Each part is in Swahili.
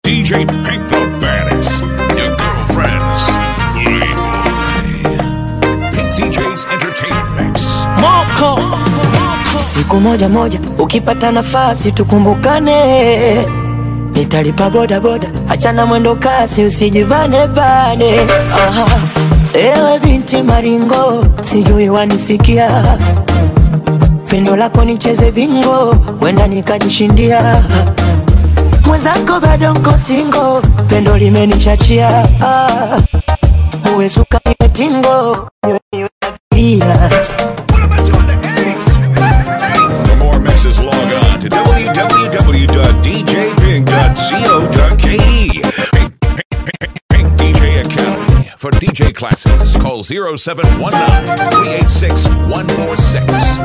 DJ Pink the baddest. Your girlfriend's Playboy. Pink DJ's Entertainment Mix. Moko siku moja moja, ukipata nafasi tukumbukane, nitalipa boda boda, achana mwendo kasi, usijivane bane. Aha. Ewe binti maringo, sijui wanisikia, pendo lako nicheze bingo, wenda nikajishindia mwenzako bado nko singo, pendo limenichachia ah. uwe suka niwe tingo niwe niwe abiria. For more mixes, log on to www.djpink.co.ke. Pink, Pink, Pink, Pink DJ Academy. For DJ classes, call 0719 386 146.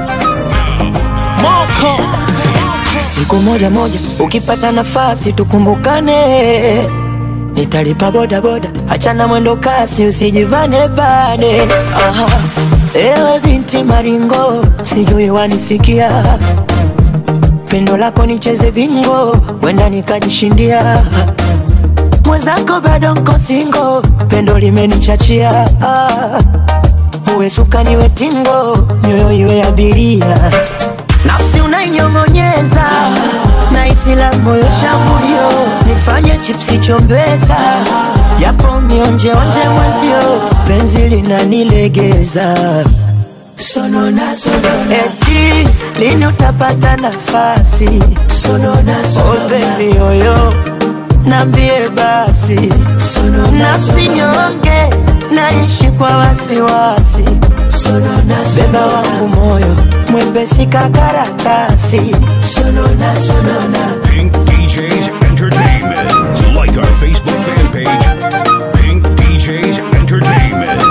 Moko siku moja moja, ukipata nafasi tukumbukane, nitalipa boda boda, achana mwendo kasi, usijivane bane. Aha. Ewe binti maringo, sijui wanisikia, pendo lako nicheze bingo, wenda nikajishindia mwenzako bado nko singo, pendo limenichachia ah. uwe suka niwe tingo, nyoyo iwe abiria nafsi unainyong'onyeza na isila moyo shambulio nifanye chipsi chombeza japo nionjeonje mwenzio penzi linanilegeza sonona sonona eti lini utapata nafasi sonona sonona oh baby yoyo nambie basi nafsi nyonge naishi kwa wasiwasi beba wangu moyo mwepesi kakaratasi sonona sonona Pink DJ's Entertainment. Like our Facebook fan page, Pink DJ's Entertainment.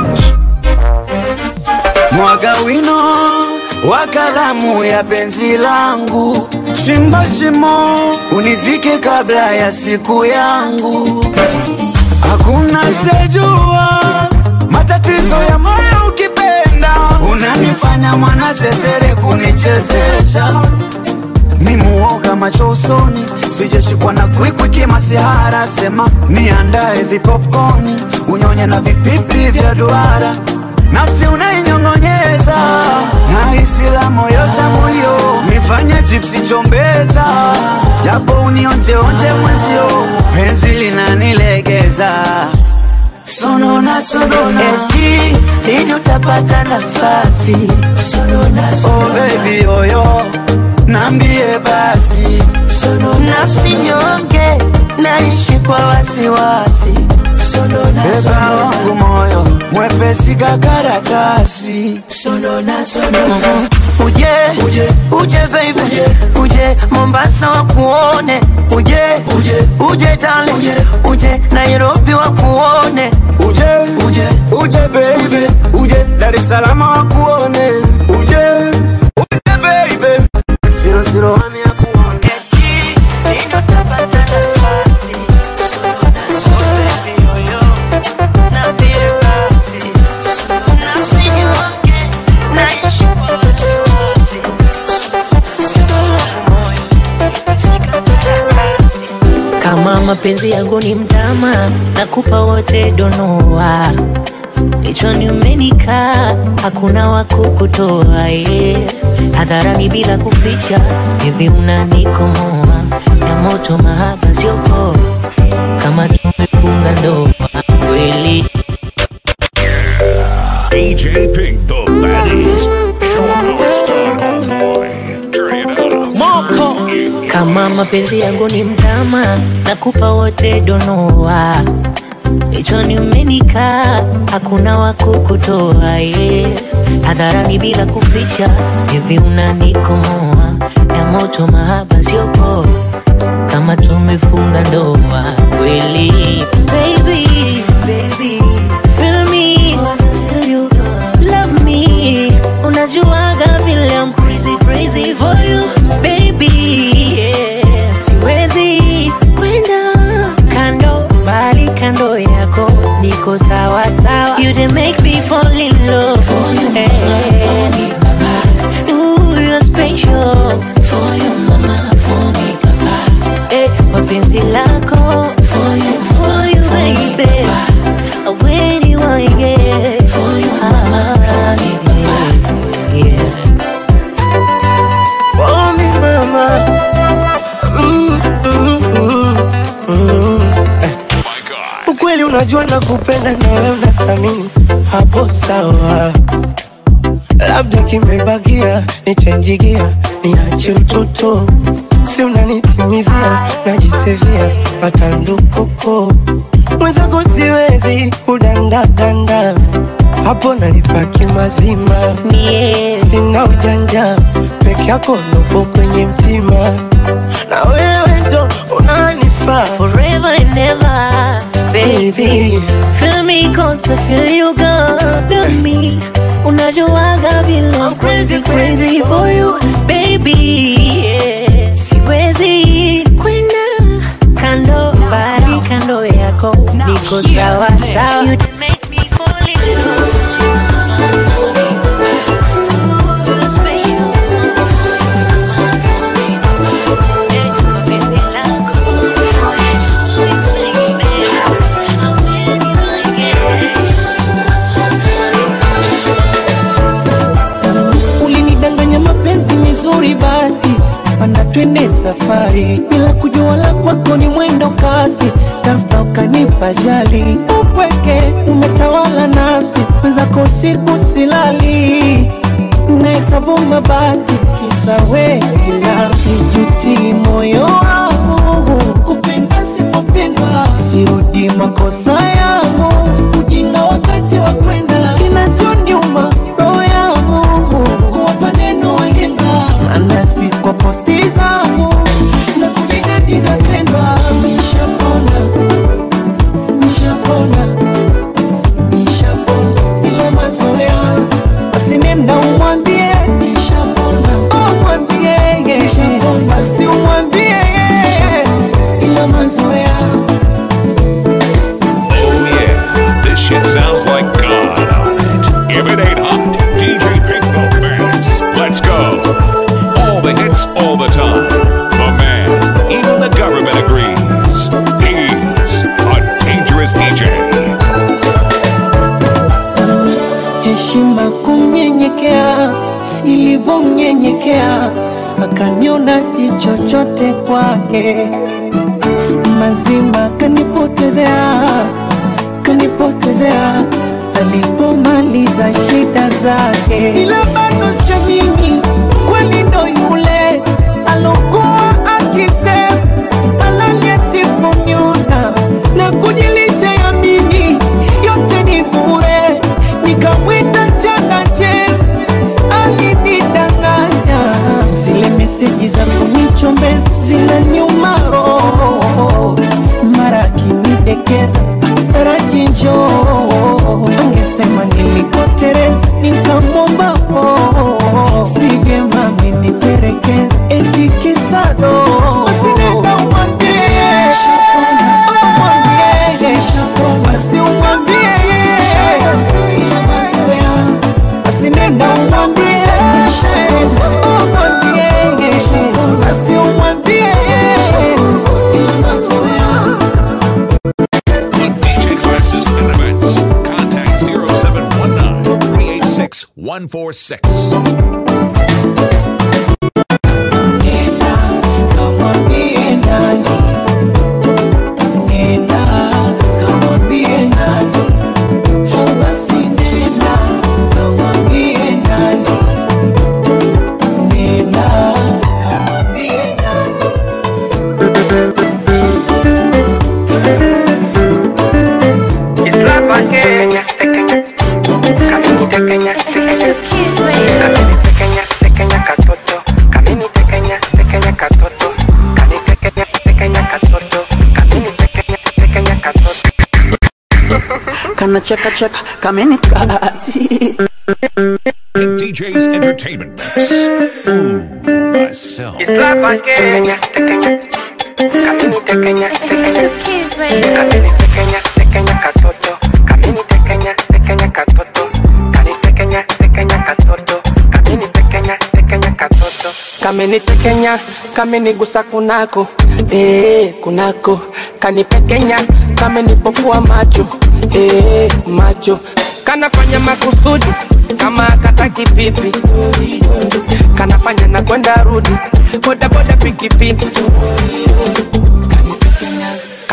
mwaga wino wa kalamu ya penzi langu, chimba shimo unizike kabla ya siku yangu. Hakuna sejua matatizo ya moyo ukipenda, unanifanya mwana sesere kunichezesha ni muoga macho usoni, sijashikwa na kwikwi masihara. Sema niandae vipopcorni, unyonye na vipipi vya duara, nafsi unainyong'onyeza na isila moyo shambulio, nifanye chipsi chombeza, japo unionjeonje mwenzio, penzi linanilegeza sonona sonona, eti lini utapata nafasi sonona oh sonona baby yoyo, nambie basi nafsi nyonge naishi kwa wasiwasi sonona Beba sonona wangu moyo mwepesi kakaratasi sonona sonona uje uje uje baby uje uje Mombasa wakuone uje uje uje darling uje uje Nairobi wakuone uje uje uje baby uje Dar es Salaam wakuone uje uje baby zero zero one ya kuone eti ndio tapata nafasi sonona sonona baby yoyo nambie basi nafsi nyonge naishi kwa wasiwasi moyo sikatarakasi kama mapenzi yangu ni mtama nakupa wote donoa kichwani umenikaa hakuna wa kukutoa yeah. hadharani bila kuficha hivi unanikomoa ya moto mahaba sio poa kama tumefunga ndoa kweli DJ Pink the baddest. Show 'em how it's done, homeboy. Turn it up. moko kama mapenzi yangu ni mtama nakupa wote donoa kichwani umenikaa hakuna wa kukutoa yeah. hadharani bila kuficha hivi unanikomoa ya moto mahaba sio poa kama tumefunga ndoa kweli baby, baby, feel me, feel you, love me unajuaga vile I'm crazy crazy for you baby yeah. siwezi kwenda kando bali kando yako niko sawa sawa you dey make me fall in love for you hey. Ooh, you're special for you mama for me papa eh, mapenzi lako unajua nakupenda na wewe unathamini, hapo sawa. Labda kimebakia nichanjigia, niache utoto, si unanitimizia, najisevia matandukuko mwenzako, siwezi kudandadanda hapo nalipaki mazima, Yeah. sina ujanja peke yako nopo kwenye mtima, na wewe ndo unanifaa Forever and ever, baby. Baby. Feel me cause I feel you good to me. Unajuaga vile I'm crazy, crazy for you, baby. Yeah. Siwezi kwenda kando, bali kando yako niko sawa sawa. You make me fall in love. Eh, mapenzi lako. Ulinidanganya mapenzi mizuri, basi panda twende safari, bila kujua la kwako ni mwendo kasi, ghafla ukanipa jali, upweke umetawala nafsi, mwenzako usiku silali, nahesabu mabati kisa wewe, binafsi juti moyo wangu kupenda sipopendwa, sirudi makosa yangu, ujinga wakati wa kwenda, kinachoniuma roho yangu kuwapa neno wahenga, maana si kwa posti zangu na kujinadi napendwa, nishapona nishapona nishapona ila mazoea basi nenda umwambie nishapona umwambie nishapona basi umwambie ila mazoea Oh yeah, this shit sounds like God on it. If it ain't hot, DJ Pick the Baddest. Let's go. All the hits, all the time. The man, even the government agrees. He's a dangerous DJ. heshima kumnyenyekea, nilivyomnyenyekea akaniona si chochote kwake, mazima kanipotezea, kanipotezea alipomaliza shida zake, ila bado siamini kweli ndo yule alokuwa akisema halali asiponiona na kujilisha yamini yote ni bure, nikamwita changache alinidanganya. Zile meseji za kunichombeza zinaniuma roho, mara akinidekeza rajinjo angesema nilikotereza, nikamwomba po si vyema ameniterekeza eti kisado Usinenda umwambie, umwambie, basi umwambie ila mazoea basi nenda umwambie umwambie basi umwambie ila mazoea For DJ classes and events, contact 0719 386 146. Nenda kamwambie nani, nenda kamwambie nani, basi nenda kamwambie nani, nenda kamwambie nani. kana cheka cheka kameni kati Pink DJ's Entertainment Mix. Ooh, myself. kamenitekenya kamenigusa kunako eh, kunako kanipekenya kamenipofua macho eh, macho kanafanya makusudi kama kataki pipi kanafanya na kwenda rudi bodaboda pikipiki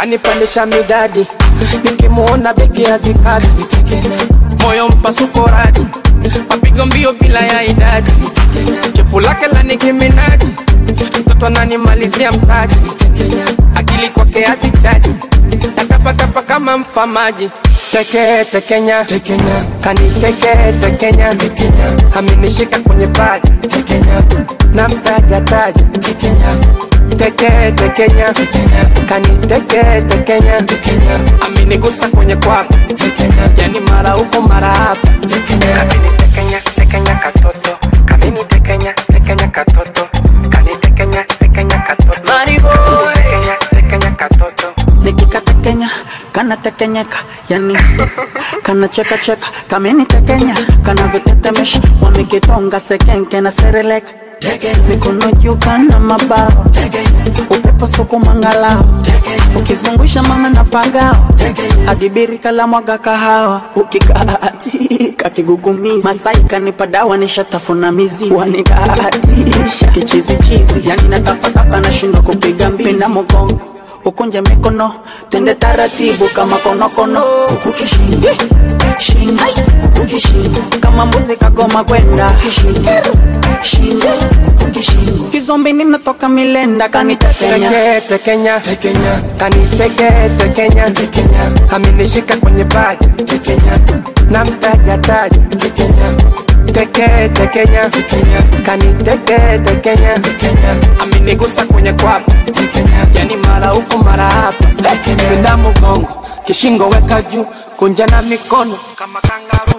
kanipandisha midadi nikimuona begi hazikadi moyo mpasuko radi mapigo mbio bila ya idadi chepu lake la nikiminaji mtoto ananimalizia mtaji akili kwake hazichaji natapatapa kama mfamaji teke tekenya tekenya kaniteke tekenya tekenya amenishika kwenye paja tekenya na mtaja taja tekenya teke tekenya tekenya kaniteke tekenya tekenya amenigusa kwenye kwapa tekenya yani mara huko mara hapa tekenya amenitekenya tekenya katoto kamenitekenya tekenya katoto kanitekenya tekenya katoto tekenya tekenya katoto nikikatekenya kanatekenyeka yani kanacheka cheka kamenitekenya kanavyotetemesha wamekitonga sekenke na sereleka mikono juu kana mabao upepo sukumangalao ukizungusha mama na pagao adibiri kala mwaga kahawa ukikaatika kigugumizi masai kanipa dawa nishatafuna mizizi wanidaatisha kichizichizi yani natapatapa nashindwa kupiga mbizi penda mogongo ukunje mikono twende taratibu kama konokono kuku kishingo shingo kuku kishingo kama mbuzi kagoma kwenda kishingo shingo kuku kishingo kizombi ninatoka milenda kanitekenya teke tekenya tekenya kaniteke tekenya tekenya amenishika kwenye paja tekenya na mtaja taja tekenya teke tekenya tekenya kaniteke tekenya tekenya amenigusa kwenye kwapa tekenya yani mara huko mara hapa penda mgongo kishingo weka juu kunja na mikono kama kangaru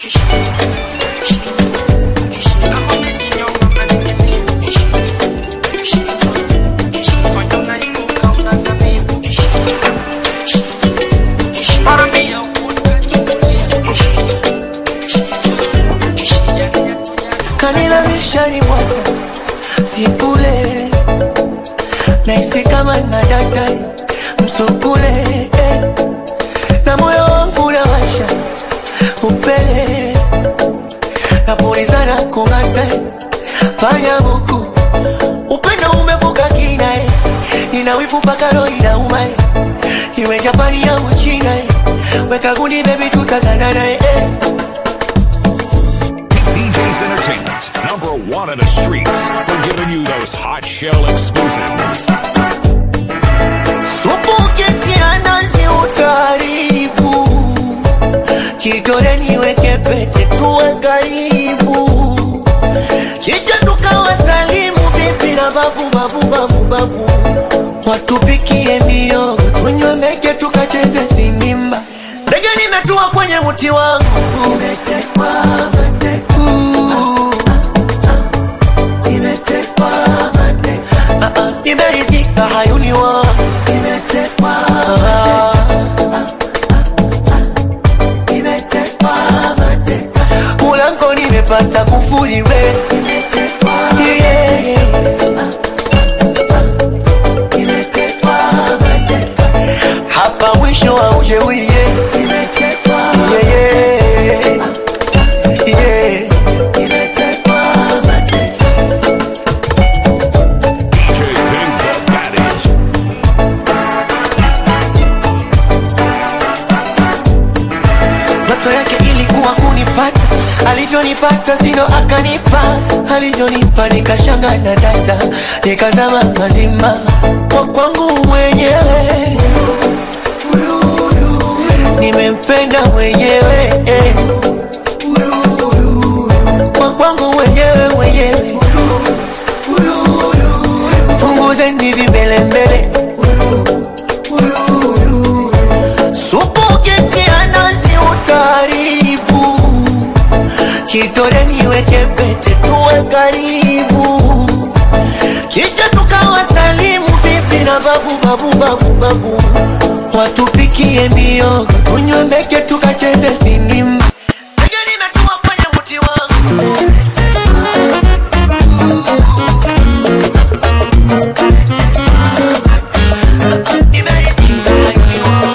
kama umejinyonga unaning'inia. Fanya unaibuka unazamia. Paramia kanila mishari mwako sikule naisi kama nadata msukule eh. na moyo wangu nawasha upele napulizana kung'ata fanya buku upendo umevuka kina eh. nina wivu mpaka roho inauma eh. iwe japani ya uchina eh. weka gundi bebi tutaganana eh. DJ's Entertainment, number one in the streets, for giving you those hot shell exclusives. Supu ukitia nazi utaharibu, kidole niweke pete tuwe karibu, kisha tukawasalimu bibi na babu babu babu babu, watupikie miogo tunywe meke tukacheze sinimba. Ndege nimetua kwenye mti wangu umetekwa matekwa nimetekwa matekwa Ah, ah, nimeridhika hayuni wangu nimetekwa nimetekwa matekwa mulango nimepata kufuri we Yeah, yeah. Nimetekwa matekwa. hapa mwisho wa ujeuri yeah. Yeah, yeah. Yeah. DJ Big the Baddest. ndoto yake ilikuwa kunipata alivyonipata sino akanipa alivyonipa nikashanga na data nikazama mazima kwa kwangu mwenyewe nimempenda mwenyewe eh. kwa kwangu mwenyewe mwenyewe punguzeni vimbelembele supu ukitia nazi utaharibu kidole niweke pete tuwe karibu kisha tukawasalimu bibi na babu babu babu babu watupikie miogo tunywe meke tukacheze sinimba Ndege nimetua kwenye mti wangu Nimeridhika nikiwa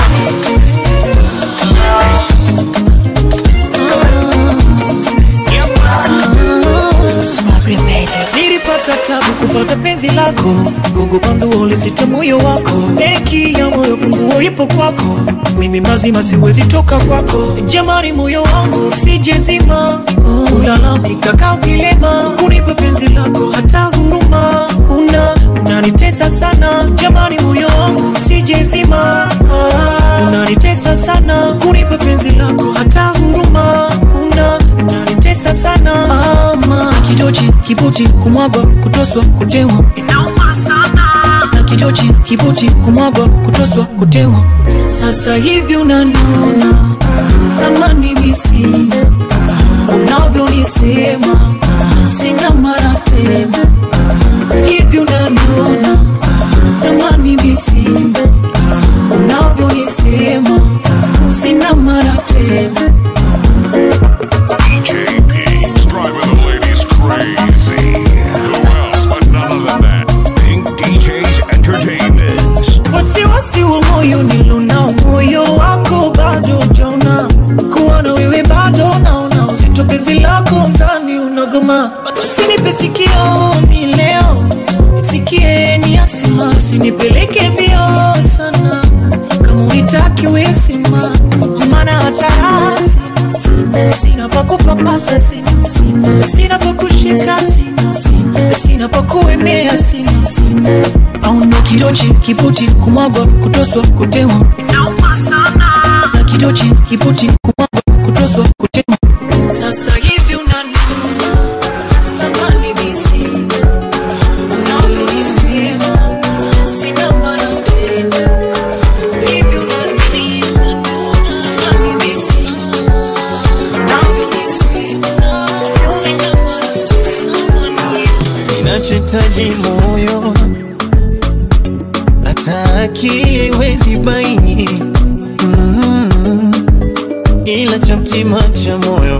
nilipata tabu kupata penzi lako Mungu bandu ulisita moyo wako kwako neki ya moyo funguo ipo kwako mimi mazima siwezi toka kwako jamani moyo wangu sijezima ulalamika kaa ukilema kunipa penzi lako hata huruma una unanitesa sana jamani moyo wangu sijezima unanitesa sana kunipa penzi lako hata huruma una unanitesa sana ama kidochi kibuti kumwagwa kutoswa kutewa inauma sana na kidochi kibuti kumwagwa kutoswa kutewa sasa hivi unaniona thamani misina unavyonisema sina mara tena hivi unaniona thamani misina unavyonisema sina mara tena DJ Pink's driving the ladies crazy. Who else but none other than Pink DJ's Entertainment. wasiwasi wa moyo nilonao moyo wako bado jaona kuwa na wewe bado naona uzito penzi lako mzani unagoma usinipe sikio mi leo nisikie ni asima usinipeleke mbio sana kama unitaki wesima maana hata rasi sina sina pa kupapasa sina sina sina pa kushika sina sina sina pa kuemea sina sina au ndo kidochi kiputi kumwagwa kutoswa kutewa inauma sana na kidochi kiputi kumwagwa kutoswa kutewa sasa hivi unaniuma thamani misina unavyonisema sina maana tena hivi unaniuma thamani misina unavyonisema sina maana tena inachohitaji moyo hata akili iwezi baini mm, ila cha mtima cha moyo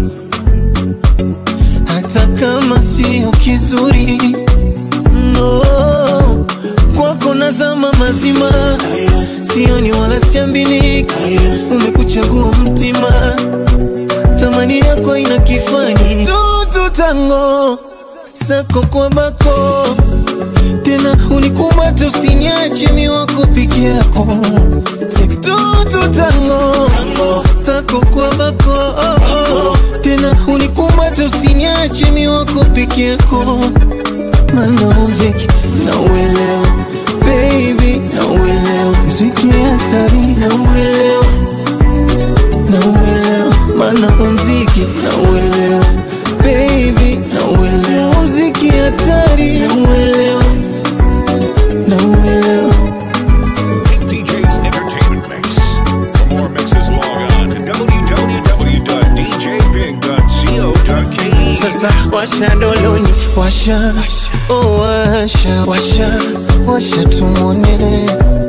hata kama sio kizuri no kwako nazama mazima sioni wala siambiliki umekuchagua mtima thamani yako ina kifani tutu tango sako kwa bako tena unikumate usiniache mi wako peke yako Text tutu tango sako kwa bako tena unikumate usiniache mi wako peke yako mana muziki na uelewa baby na uelewa muziki hatari na uelewa na uelewa mana muziki na uelewa baby na uelewa muziki hatari na uelewa na uelewa Pink DJ's Entertainment Mix. For more mixes, log on to www.djpink.co.ke. sasa washa doloni washa oh, washa washa washa tumone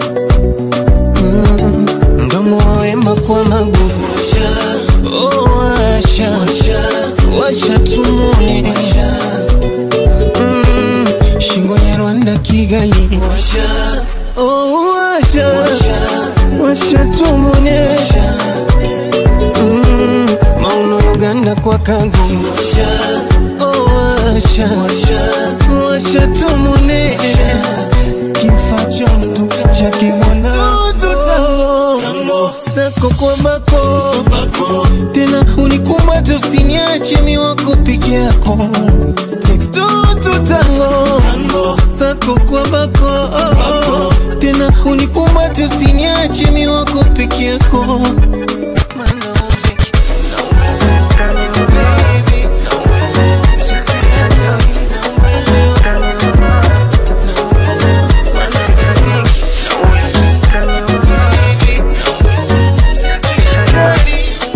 mm, mdomo wawemba kwa magugu washa oh, washa washa washa tumone mm, shingo ya Rwanda Kigali washa oh, washa washa tumone mm, mauno Uganda kwa kagu washa oh, washa washa tumone kifaa cha mtu cha kimwana sako kwa bako tena unikumate usiniache mi wako peke yako Text tu tango sako kwa bako tena unikumate usiniache mi wako peke yako Mana muziki na uelewa, baby, na uelewa, muziki hatari, na uelewa, na uelewa, mana muziki, na uelewa, baby, na uelewa, muziki hatari.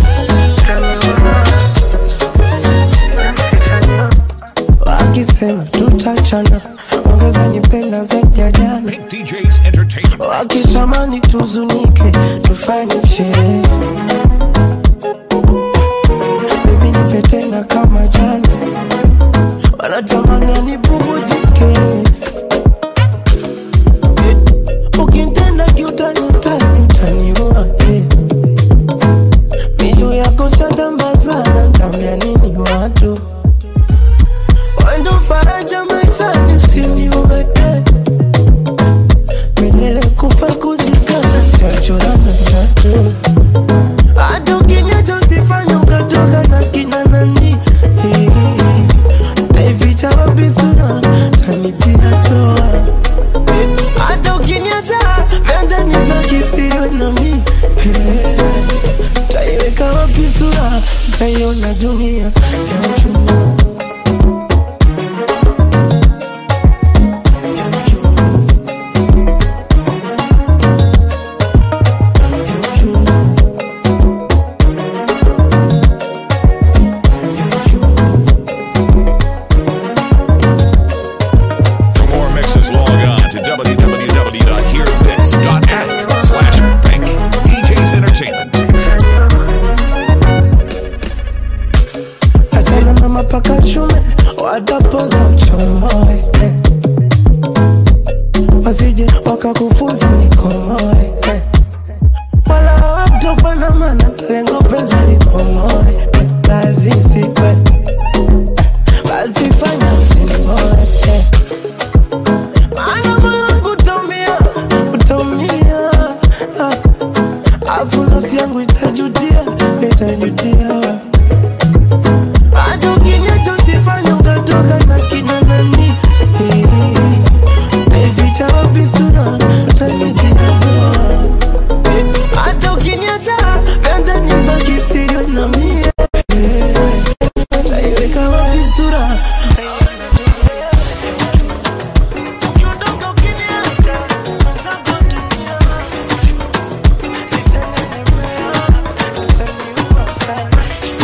wakisema tutachana ongeza nipenda zaidi ya jana Pink DJ's Entertainment Mix. wakitamani tuzunike tufanye sherehe bibi nipe tena kama jana wanatamani anibubujike ukintenda kiutani utani utaniua eh. miju yako shatambazana ntambia nini watu wendo faraja maishani usiniue eh. kwenye kufa kuzikana chachorana chacho hata ukiniacha usifanye ukatoka na kina nani naificha wapi sura tanitia toa hata ukiniacha penda nibaki siwe nami taiweka wapi sura taiona dunia ya uchungu ya uchungu ya uchungu ya uchungu For more mixes, log on to www.hearthis.at slash bank DJs Entertainment. achana na mapaka shume watapoza uchomoe eh. wasije wakakufunza nikomoe eh. wala watopana mana lengo penzi lipomoe eh. lazisipe eh. basi fanya usinimoe eh. maana moyo wangu utaumia utaumia ah. afu nafsi yangu itajutia itajutia hata ukiniacha usifanye ukatoka na kina nani naificha wapi sura utanitia doa hata ukiniacha penda nibaki siri na mie naiweka wapi sura Ukiondoka ukiniacha, mwenzako dunia itanielemea, itaniua sana.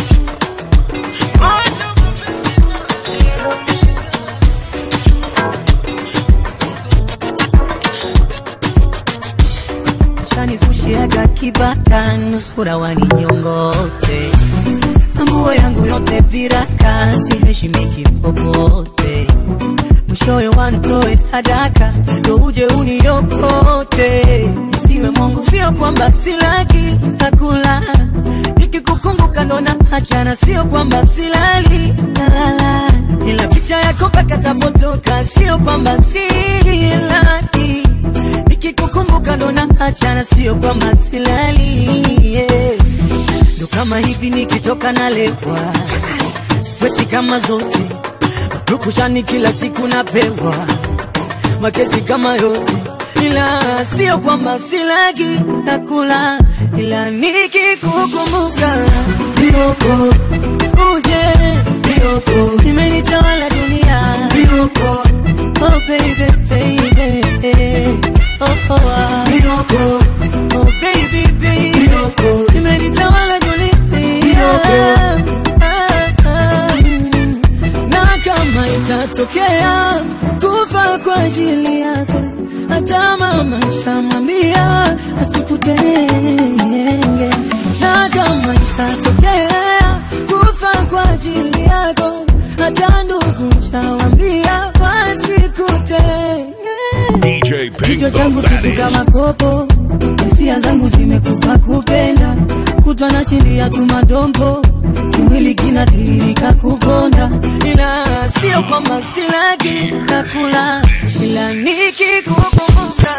chanizushiaga kibaka nusura waninyongote nguo yangu yote viraka siheshimiki popote mwishowe wantoe sadaka ndo uje uniokote isiwe mongo sio kwamba silaki nakula nikikukumbuka ndo na hachana sio kwamba silali nalala ila picha yako mpaka tapotoka sio kwamba silali nikikukumbuka ndo na hachana sio kwamba silali yeah. ndo kama hivi nikitoka nalewa stresi kama zote rukushani kila siku napewa makesi kama yote ila sio kwamba silagi nakula ila nikikukumbuka bioko uje bioko imenitawala dunia bioko oh baby baby oh oh ah. bioko oh baby baby bioko imenitawala dunia bioko ah, ah, mm. na kama itatokea kufa kwa ajili yako hata mama shamwambia asikutenge na kama itatokea kufa kwa ajili yako hata ndugu shawambia wasikutenge DJ Big kichwa the changu kitu kama Baddest. kopo hisia zangu zimekufa kupenda kutwa na shindia tu madombo kimwili kinatiririka kukonda ila sio kwamba silaki nakula ila nikikukumbuka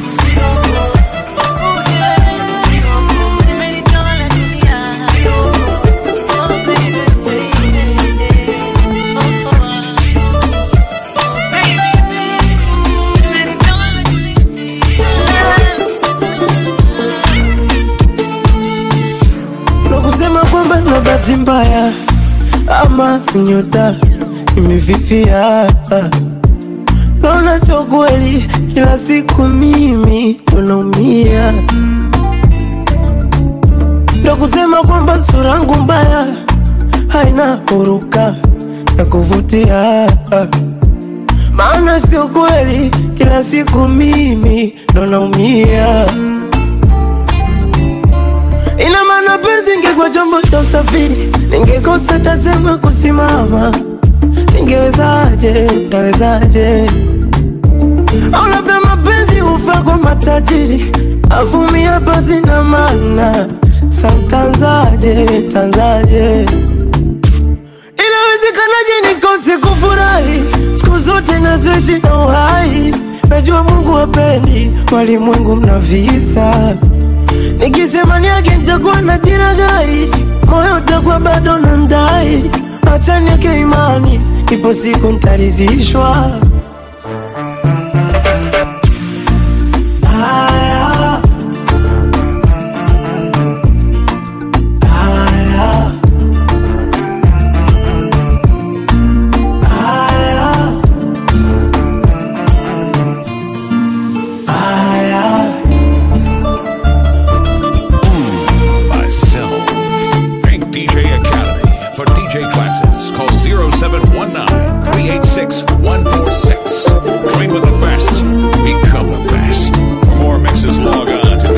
imenitawala dunia. Oh, baby, baby. Oh, oh, oh, baby, baby. Imenitawala na kusema kwamba na bahati mbaya ama nyota imefifia. Naona sio kweli, kila siku mimi tunaumia. Ndo kusema kwamba sura yangu mbaya haina huruka ya kuvutia, maana sio kweli, kila siku mimi ndo naumia. Ina maana penzi ingekuwa chombo cha usafiri, ningekosa tasema kusimama. Ningewezaje, tawezaje? Au labda mapenzi hufa kwa matajiri, avumia basi na maana samtanzaje, tanzaje? Inawezekanaje nikose kufurahi siku zote nazoishi na uhai najua Mungu hapendi walimwengu mna visa. Nikisema niage nitakuwa na jiragai, moyo utakuwa bado na ndai. Acha niweke imani, ipo siku nitaridhishwa. Haya. Haya. Haya. Haya. Myself, Pink DJ Academy. For DJ classes, call 0719 386 146. Train with the best, become the best. For more mixes, log on to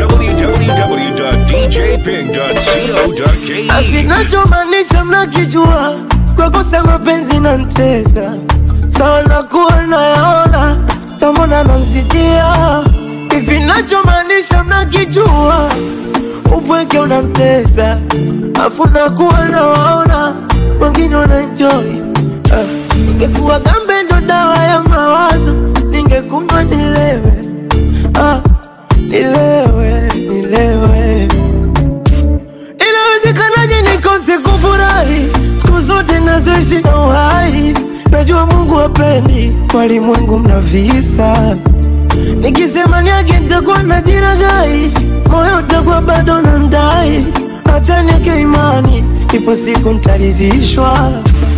www.djpig.co.ke. Asinachomaanisha mnakijua, kwa kosa mapenzi na ntesa sawa, nakuwa nayaona samona nansitia hivi. Nachomaanisha mnakijua, upweke unamtesa afu nakuwa nawaona wengine wanaenjoy. Ah, Ningekuwa gambe ndo dawa ya mawazo, ningekunywa nilewe, ah, nilewe, nilewe Inawezekanaje nikose kufurahi siku zote nazoishi na uhai? Najua Mungu hapendi walimwengu mna visa. Nikisema niage nitakuwa na jiragai, moyo utakuwa bado na ndai. Acha niweke imani, ipo siku nitaridhishwa.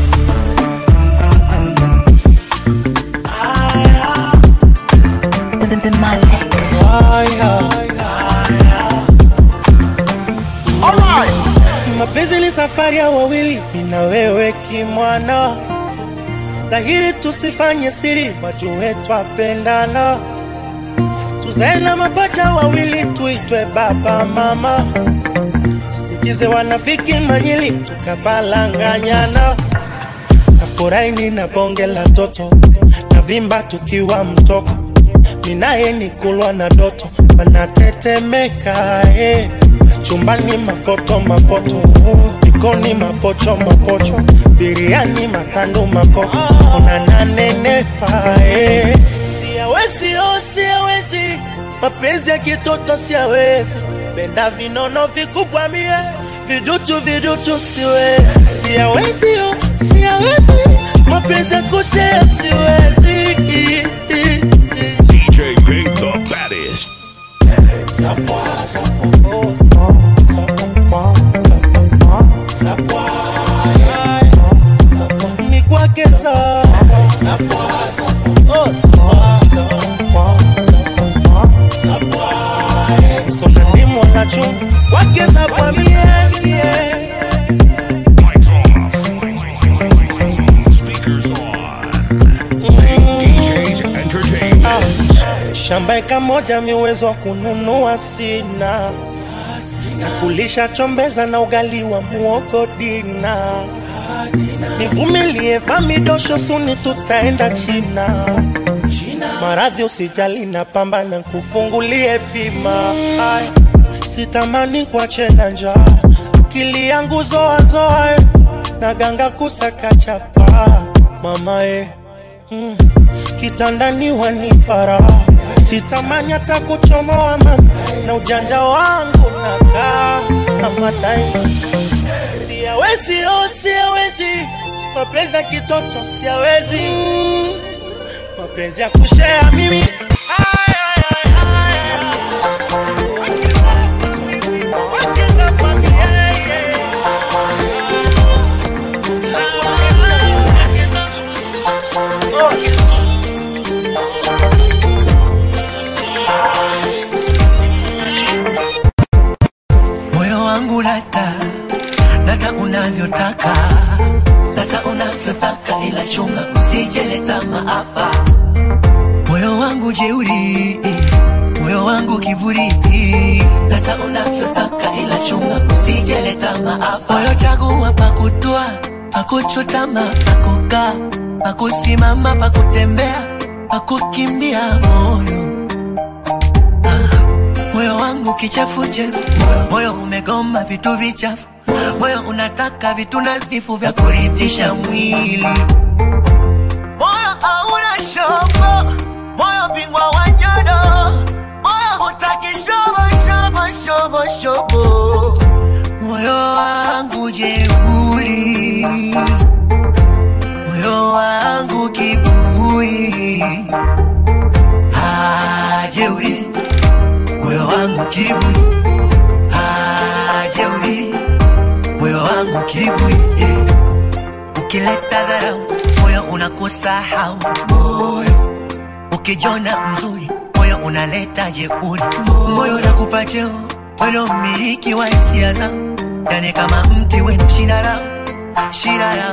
Mapenzi ni safari ya wawili, mimi na wewe kimwana, dhahiri tusifanye siri, wajue twapendana, tuzae na mapacha wawili, tuitwe baba mama, sisikize wanafiki manyili, tukabalanganyana, nafurahi nina bonge la toto, na vimba tukiwa mtoko, ninaye ni kulwa na doto, wanatetemeka eh. chumbani mafoto mafoto jikoni mapocho mapocho biriani matando makoko unananenepa eh. siawezi oh, siawezi mapenzi ya kitoto siawezi penda vinono vikubwa mie vidutu vidutu siwezi siawezi oh, siawezi mapenzi ya kushea siwezi DJ Pig the baddest. ni kwake za sona ni mwanachu kwake za kwa miemie Lights off. Speakers on. Pink DJs Entertainment. shamba eka moja miuwezo wa kununua sina takulisha chombeza na ugali wa muogo dina nivumilie famidosho suni tutaenda china maradhi usijali na pamba na kufungulie bima Ay, sitamani kuache na njaa akili yangu zoazoa na ganga kusaka chapa mamae mm kitandani wanipara sitamani hata kuchomoa mama na ujanja wangu nakaa kama daima siawezi oh, siawezi mapenzi ya kitoto siawezi mapenzi ya kushea mimi Ay, ay, ay, ay, ay. Wakiza kwa mie, yeah. moyo wangu nata nata unavyotaka nata unavyotaka ila chunga usijeleta maafa moyo wangu jeuri moyo wangu kiburi nata unavyotaka ila chunga usijeleta maafa moyo chagua pakutua pakuchutama pakukaa pakusimama pakutembea pakukimbia moyo moyo wangu kichefuchefu, moyo umegoma vitu vichafu, moyo unataka vitu nadhifu vya kuridhisha mwili. Moyo hauna shobo, moyo bingwa wa nyodo, moyo hutaki shobo shobo shobo shobo, moyo wangu jeuri, moyo wangu kiburi, ah jeuri, moyo wangu kiburi, ah jeuri, moyo wangu kiburi, yeah. Ukileta dharau moyo unakusahau moyo, ukijona mzuri moyo unaleta jeuri, moyo unakupa cheo weno mmiliki wa hisia zao, yani kama mti wenu shina lao shina lao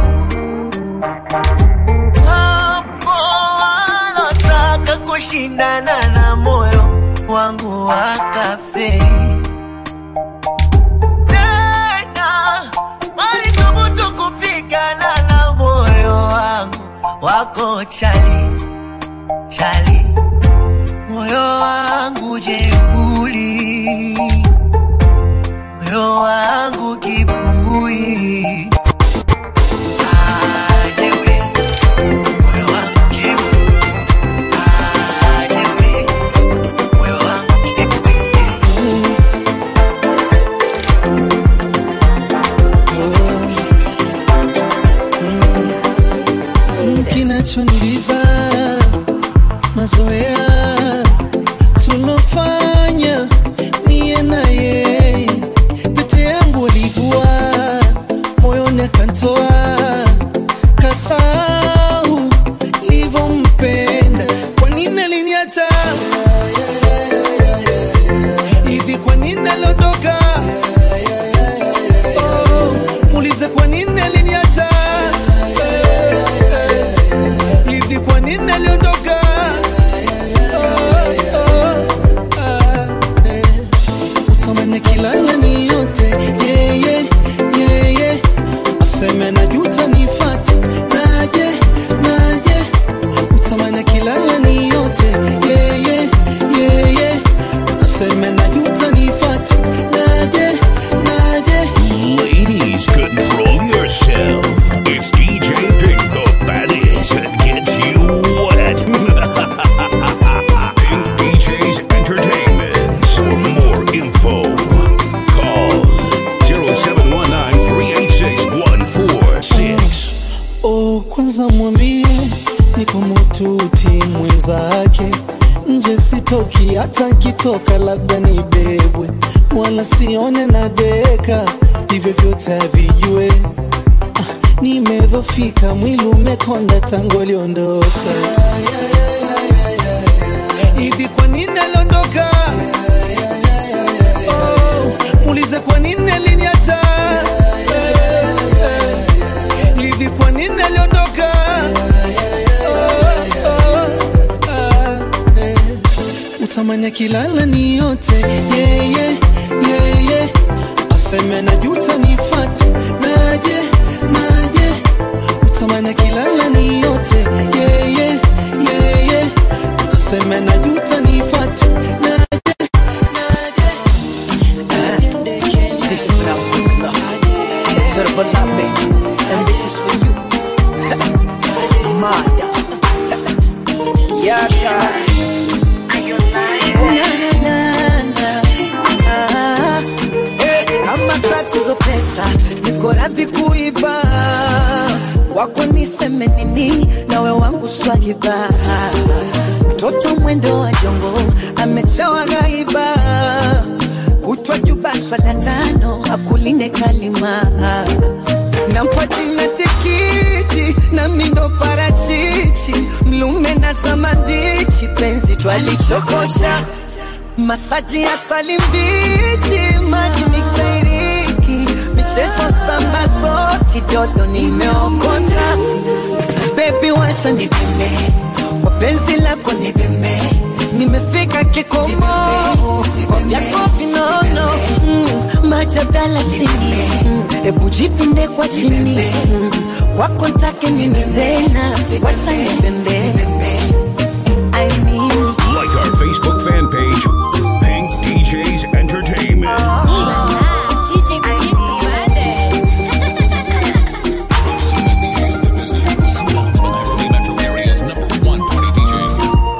Wapo walotaka kushindana na moyo wangu wakaferi tena walithubutu kupigana na moyo wangu wako chali chali moyo wangu jeuli moyo wangu kibui Ah, jeuri. Moyo wangu kibui. Ah, jeuri. Moyo wangu kibui. kinachoniuliza mazoea tulofanya mie na yeye pete yangu alivua moyoni akantoa kasau livyompenda kwa nini aliniacha hivi kwa nini aliondoka oh, muulize kwa nini aliniacha hivi kwa nini aliondoka Oh, oh, ah, eh. utamani kilala ni yote yeye yeye aseme najuta nifate naje naje utamani kilala ni yote yeye yeye aseme najuta nifate naje naje Ladies, control yourself. It's DJ Pink the baddest that gets you wet. Pink DJs Entertainment. For more info, call 0719-386-146. Oh, kwanza mwambie niko mututi mwenzake, nje sitoki, hata nkitoka labda nibebwe, wala sione na deka, hivyo vyote havijue. Ah, nimedhofika, mwili umekonda tangu aliondoka. Hivi kwa nini aliondoka? Oh, muulize kwa nini aliniacha? Eh, eh. Hivi kwa nini aliondoka? Oh, oh, ah, eh. Utamani kilala ni yote yeye yeye aseme najuta nifate naje naje utamani kilala ni yote yeye yeye aseme najuta nifate naje naje This is not good loss. Turbo Labe, and this is for you. Mada. Yaka. kama tatizo pesa niko radhi kuiba wako niseme nini nawe wangu swahiba mtoto mwendo wa jongo amechawa gaiba kutwa juba swala tano akulinde kalima nampa jina tikiti na mindo parachichi mlume na samadichi penzi twalichokocha masaji ya salimbichi maji miksairiki michezo samba soti dodo nimeokota bebi wacha nipime kwa penzi lako nipime nimefika kikomo kwa vyako vinono mm, majadala sini mm, ebu jipinde kwa chini mm, kwako ntake nini tena wacha nipembe I mean Like our Facebook fan page, Pink DJs Entertainment. DJ Pink the baddest. These DJs in the business. Announced by Nairobi metro area's number one party DJ.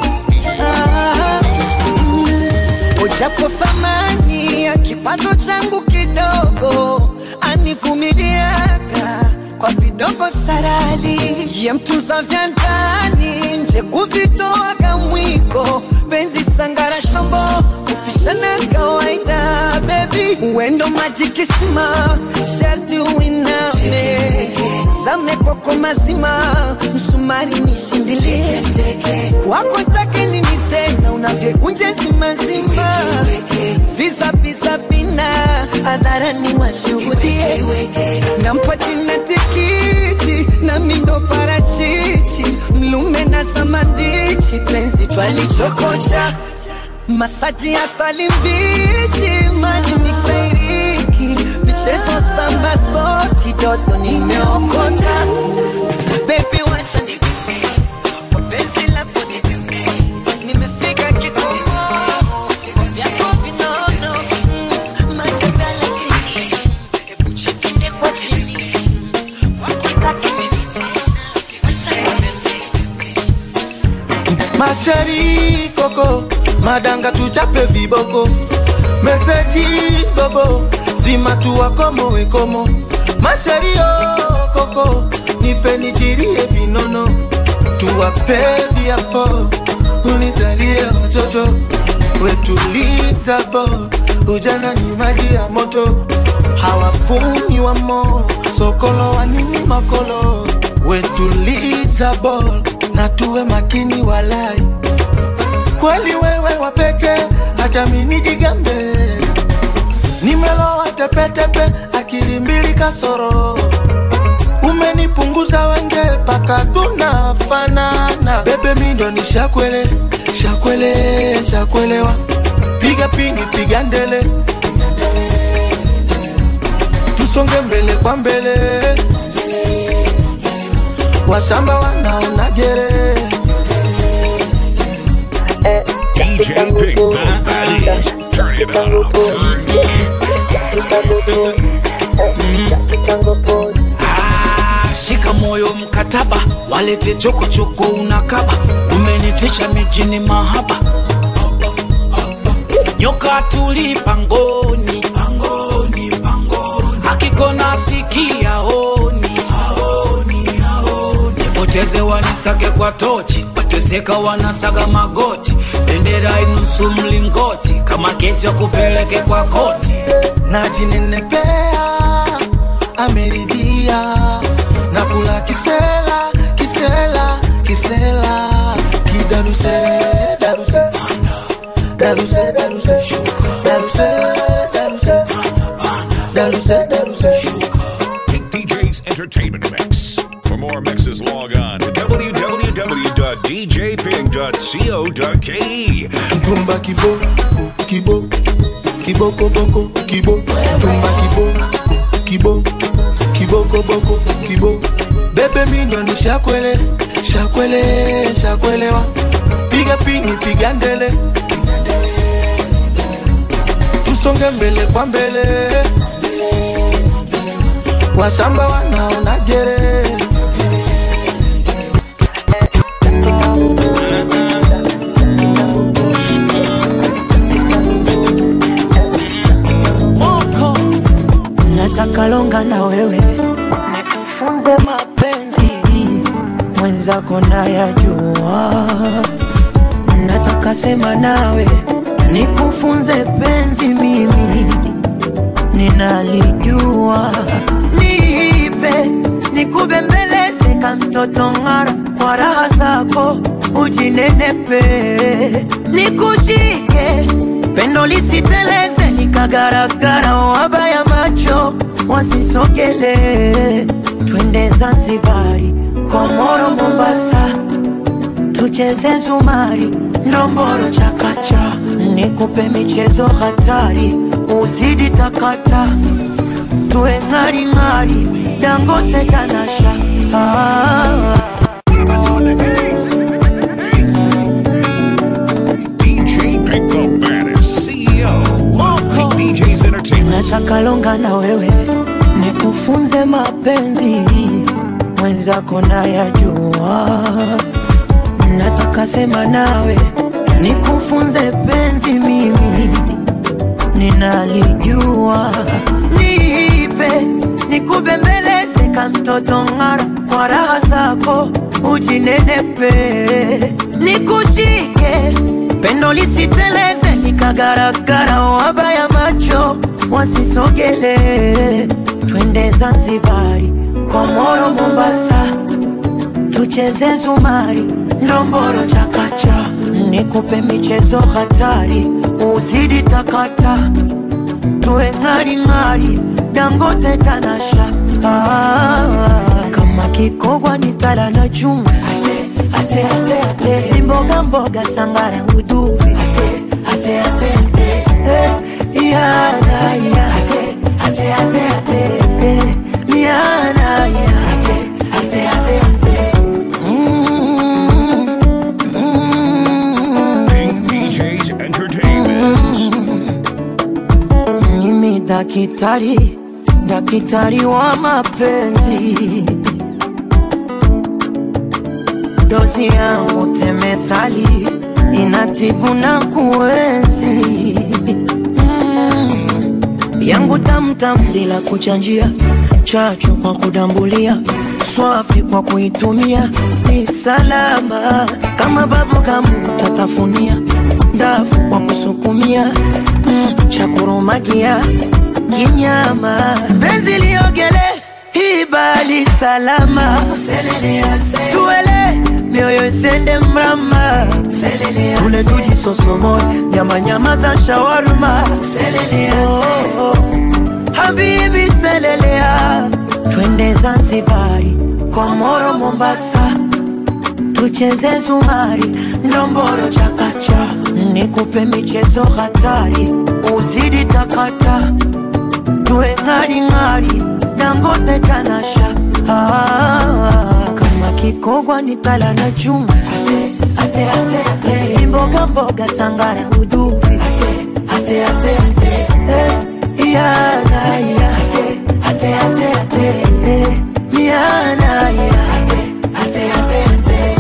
kipato changu kidogo anivumiliaga kwa vidogo sarali ye mtunza vya ndani nje kuvitoaga mwiko penzi sangara shombo kupishana kawaida bebi wendo maji kisima sharti uiname zame kwako mazima msumari nishindilie wako take nini tena unavyekunja zimazima visa visa vina hadharani washuhudie nampa jina tikiti na mindo parachichi mlume na samandichi penzi twalichokocha masaji ya salimbichi maji miksairiki michezo samba soti dodo nimeokota bebi wacha ni penzi lako ni nimefika kikomo vyako vinono mm, matembele sini hebu chipinde kwa chini kwako take nini tena acha masheri koko madanga tuchape viboko meseji bobo zima tuwakomo wekomo masheri o koko nipe nijirie vinono tuwape viapo unizalie watoto wetuliza bo ujana ni maji ya moto hawafuni wa mo sokolo wa nini makolo wetuliza bol na tuwe makini walai kweli wewe wapeke hata minijigambe nimelowa tepetepe akili mbili kasoro umenipunguza wenge paka tunafanana bebe mindo ni shakwele shakwele shakwelewa piga pini piga ndele tusonge mbele kwa mbele wasamba wanaona gere DJ Big Bad Baddies. Turn it up. Ah, shika moyo mkataba, walete chokochoko unakaba, umenitisha mijini mahaba, nyoka tuli pangoni, pangoni, pangoni, akikona sikia oni, aoni, aoni, nipoteze wanisake kwa tochi, wateseka wanasaga magoti, bendera inusu mlingoti, kama kesi wakupeleke kwa koti, najinenepea ameridhia na kula kisela kisela kisela kidaruse daruse daruse daruse daruse daruse daruse daruse Pink DJ's Entertainment Mix. For more mixes, log on to www.djpig.co.ke. mtumba kibo kibo kiboko boko kibo mtumba kibo kibo kiboko boko kibo bebe mindo ni shakwele shakwele shakwelewa piga pini piga ndele tusonge mbele kwa mbele wasamba wanaona gere moko nataka longa na wewe nikufunze mapenzi mwenzako nayajua nataka sema nawe nikufunze penzi mimi ninalijua niipe nikubembeleze ka mtoto ng'ara kwa raha zako ujinenepe nikushike pendo lisiteleze nikagaragara wabaya macho wasisogele twende zanzibari komoro mombasa tucheze zumari ndomboro chakacha nikupe michezo hatari uzidi takata tuwe ng'aring'ari dangote tanasha ah. DJ Pink the Baddest, CEO. Pink DJ's Entertainment. nataka longa na wewe nikufunze mapenzi mwenzako nayajua nataka sema nawe nikufunze penzi mimi ninalijua mtoto ng'ara kwa raha zako ujinenepe nikushike pendo lisiteleze likagaragara wabaya macho wasisogele twende zanzibari komoro mombasa tucheze zumari ndomboro chakacha nikupe michezo hatari uzidi takata tuwe ng'aring'ari dangote tanasha ah, kama kikogwa ni tala na chuma ate, ate, ate. zimboga mboga sangara uduvi ate, ate, ate, ate. Eh, yana, ya. ate, ate, ate, ate. Eh, yana, ya. ate, ate, ate, ate. Mm, mm. Pink DJ's Entertainment. mimi dakitari dakitari wa mapenzi dozi yangu temethali inatibu na kuenzi mm. yangu tamtam bila kuchanjia chacho kwa kudambulia swafi kwa kuitumia ni salama kama babu kamu tatafunia ndafu kwa kusukumia mm, cha kurumagia kinyama penzi liogele ibali salama tuele mioyo isende mrama ule tuji sosomo nyama nyama za shawarma oh, oh. habibi selelea twende zanzibari komoro mombasa tucheze zumari ndomboro chakacha nikupe michezo hatari uzidi takata tuwe ng'aring'ari dangote tanasha ah, kama kikogwa ni tala na chuma ate, ate, ate, ate. mboga mboga sangara uduvi ate, ate, ate, ate. Eh, yana, ya. ate, ate, ate, ate. Eh, yana, ya. ate, ate, ate, ate.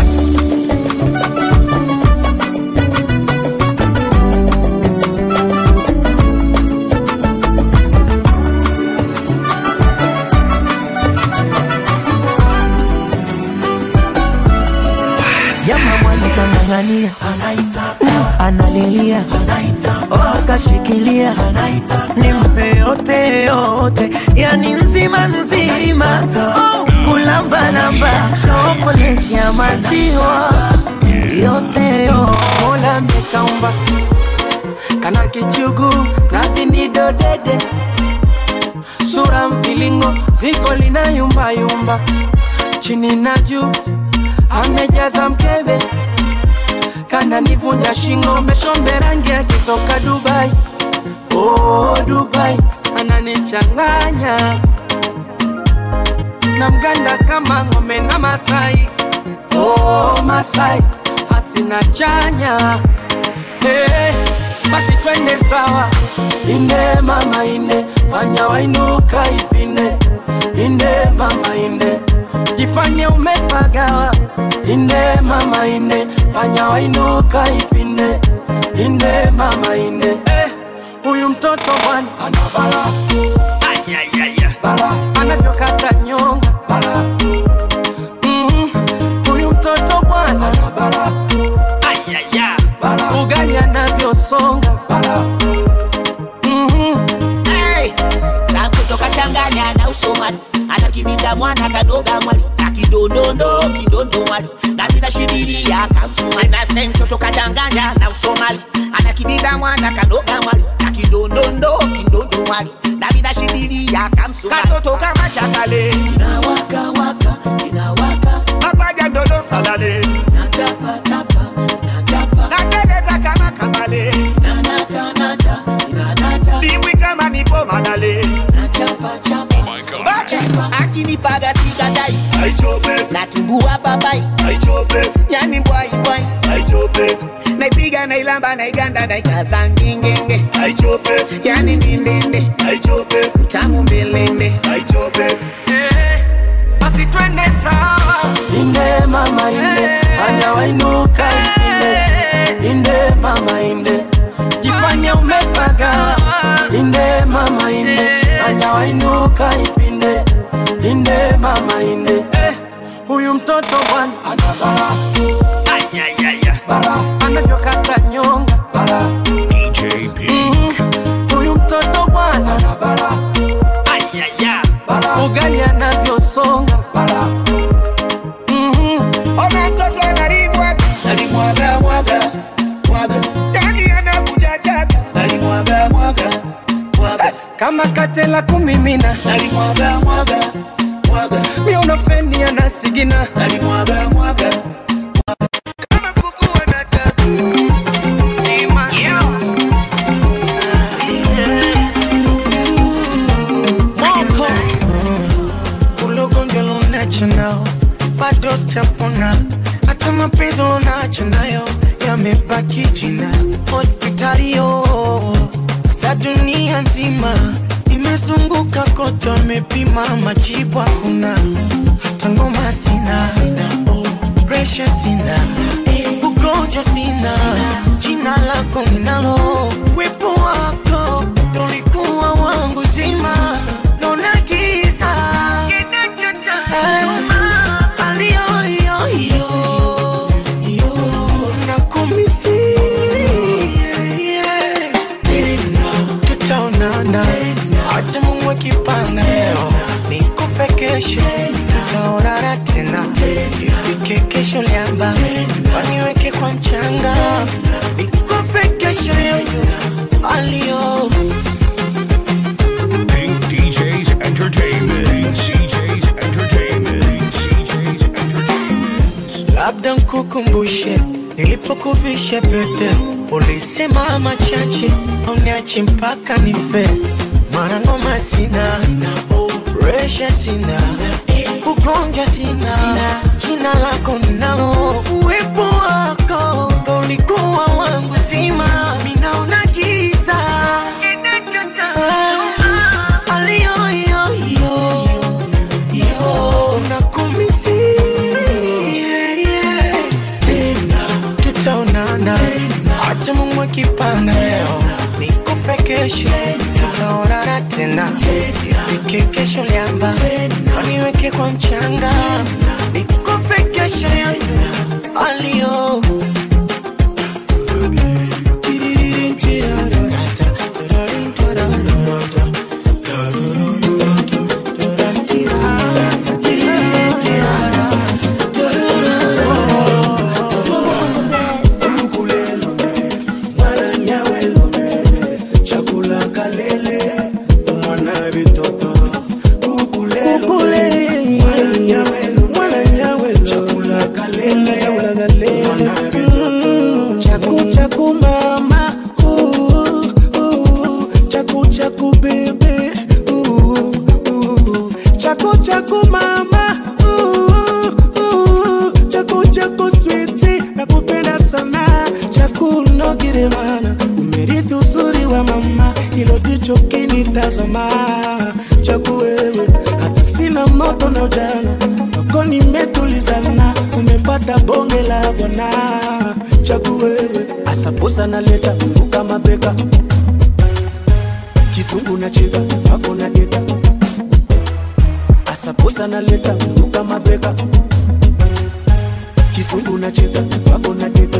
Jama mwana kang'ang'ania analilia oh, akashikilia nimpe yote yote yani nzima nzima oh, kulambalamba chokoleti ya maziwa yote yo mola mekaumba kana kichugu na vinido dede sura mvilingo ziko lina yumba yumba chini na juu amejaza mkebe kana nivunja shingo meshombe rangi akitoka dubai oh, dubai ananichanganya na mganda kama ng'ombe na masai oh, masai hasina chanya hey, basi twende sawa inde mama inde fanya wainuka ipinde inde mama inde jifanye umepagawa inde mama inde fanya wainuka ipinde inde mama inde Eh, huyu mtoto bwana ana bala bala anavyokata nyonga bala Mm, huyu mtoto bwana ana bala bala ugali anavyosonga bala Mhm. Hey! na kutoka changanya na usomali anakibinda mwana kadoga mwali na kidondondo kidondo mwali na vinashiriria kamsumali na se mtoto kachanganya na usomali anakibinda mwana kadoga mwali na kidondondo kidondo mwali na vinashiriria kamsumali katoto kama chakale inawaka waka inawaka mapaja ndodo salale natapa tapa natapa nateleza kama kamale nanata nata inanata dimbwi kama nipo madale nachapa chapa Bacha, akinipaga sikadai natumbua papai yani mbwai mbwai naipiga nailamba naiganda naikaza ngingenge yani ndindinde utamu mbelende Eh, basi twende sawa inde mama inde fanya wainuka ipinde inde mama inde jifanye umepaga inde mama inde fanya wainuka ipinde inde mama mtoto bwana ana bara ayayaya bara anavyokata nyonga bara DJ Pink. huyu mtoto bwana ana bara ayaya bara ugali anavyosonga bara Ona mtoto analimwaga, nalimwaga mwaga mwaga, yani anakuja jaga, nalimwaga mwaga mwaga, kama katela kumimina nalimwaga mwaga mwaga, miuno feni anasigina nalimwaga mwaga Moko ulogonjwa lunacho nao bado sitapona, hata mapenzi unacho nayo yamebaki jina. Hospitali yo sa dunia nzima imezunguka kote, amepima majibu hakuna, hata ngoma sina, presha sina, ugonjwa sina, jina lako ninalo, wepo wako tulikuwa wangu zima, naona giza Eh, aliyoyoyo nakumisi tena tutaonana hata Mungu akipanga leo nikufe kesho tutaonana tena ifike kesho liamba waniweke kwa mchanga nikufe kesho yoyo aliyo Pink DJs Entertainment. DJs Entertainment. DJs Entertainment. labda nkukumbushe nilipokuvisha pete, ulisema machache uniache mpaka nife. Mara ngoma sina, resha sina, ugonjwa sina, jina lako ninalo, uwepo wako ndo ulikuwa wangu zima, minaona giza Ah, aliyoyoyo yo nakumisi tena tutaonana hata Mungu akipanga leo nikufe kesho tutaonana tena ifike kesho liamba waniweke kwa mchanga nikufe kesho aliyo Chaku chaku mama, ooh, ooh, chaku chaku baby, ooh, ooh, chaku chaku mama, ooh, ooh, chaku chaku sweetie, nakupenda sana, chaku nogire mana, umerithi uzuri wa mama, hilo ndicho kinitazama, chaku wewe, hata sina moto na ujana, wako nimetulizana, umepata bonge la bwana, chaku wewe, asaposa naleta uruka mabeka, kizungu na cheka, wako na deka, asaposa naleta uruka mabeka, kizungu na cheka, wako na deka,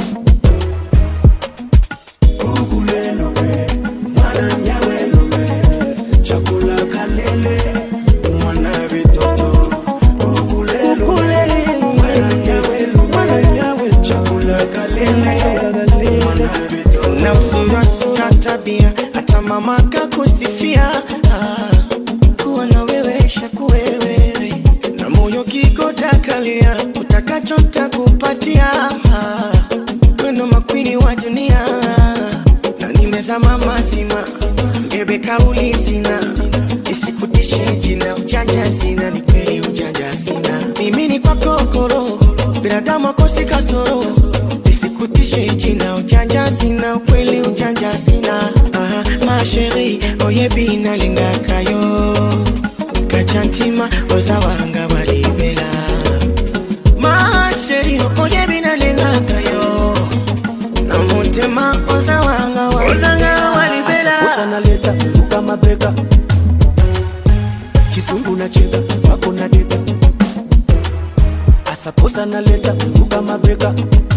Kukulelo we, mwana nyawelo we, chakula kalele, mwana vitoto. Kukulelo we, mwana nyawelo, mwana nyawe, chakula kalele, mwana vitoto. na uzuri sura tabia hata mama kakusifia ah, kuwa na wewe shakuwewewe na moyo kikotakalia utakacho takupatia ah, wendo makwini wa dunia na nimezama mazima mbebe kauli sina isikutishe jina ujanja sina ni kweli ujanja sina mimi ni kwako koro binadamu akosi kasoro isikutishe jina ujanja sina ukweli ujanja sina Aha, masheri oyebi nalingakayo kachantima ozawanga balibela masheri oyebi nalingakayo na mutema ozawanga wazanga walibela Asaposa naleta uruka mabeka, kizungu na cheka, wako na deka, asaposa naleta kuka mabeka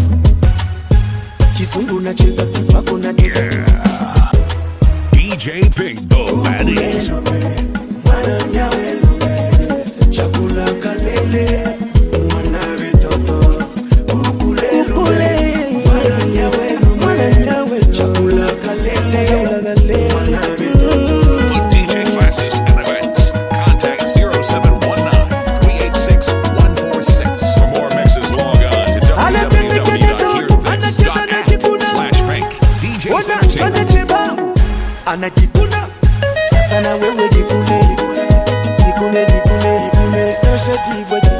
kizungu nacheka wako na deka DJ Big the Baddies. mwana nyawe chakula kalele mwana vitoto ukulele mwana nyawe mwana nyawe chakula kalele mwana vitoto For DJ classes and events, contact 0719 386 146. For more mixes, log on to www.hearthis.at slash pink. DJ's Ona Entertainment. anachebamu anajikuna sasa na wewe jikune jikune jikune jikune jikune sasha kibwa